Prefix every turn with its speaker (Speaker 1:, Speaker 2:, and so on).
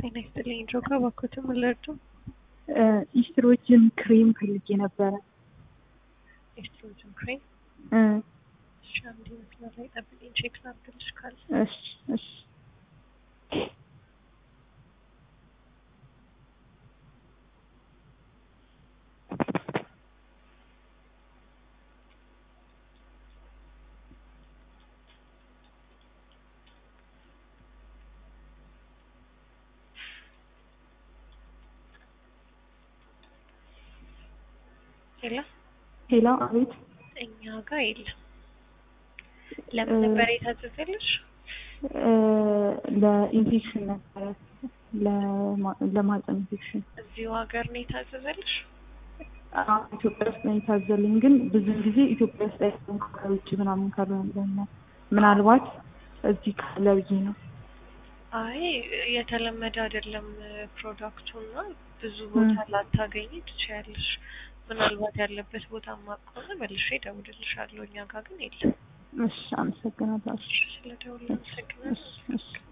Speaker 1: ጤና ይስጥልኝ ድሮጋ እባክዎትን ምን ልርዱ?
Speaker 2: ኢስትሮጅን ክሬም ፈልጌ ነበረ።
Speaker 1: ኤስትሮጅን ክሬም
Speaker 2: እ
Speaker 1: እሺ፣ አንዴ መስመር ላይ ጠብቂኝ ቼክ ላድርግልሽ ካለ
Speaker 2: እሺ እሺ
Speaker 1: ሄሎ
Speaker 2: ሄሎ፣ አቤት።
Speaker 1: እኛ ጋር የለም። ለምን ነበር የታዘዘልሽ?
Speaker 2: እ ለኢንፌክሽን ነበረ ለማ- ለማህፀን ኢንፌክሽን
Speaker 1: እዚሁ ሀገር ነው የታዘዘልሽ?
Speaker 2: አዎ፣ ኢትዮጵያ ውስጥ ነው የታዘልኝ። ግን ብዙ ጊዜ ኢትዮጵያ ውስጥ አይሆንም ከውጭ ምናምን ካልሆነ ብለን ነው። ምናልባት እዚህ ካለ ብዬ ነው።
Speaker 1: አይ የተለመደ አይደለም ፕሮዳክቱ እና ብዙ ቦታ ላታገኝ ትችያለሽ። ምናልባት ያለበት ቦታ ማቅ ከሆነ መልሼ እደውልልሻለሁ። እኛ ጋር ግን የለም።
Speaker 2: እሺ፣ አመሰግናለሁ። እሺ፣
Speaker 1: ስለደውል አመሰግናለሁ።
Speaker 2: እሺ፣ እሺ።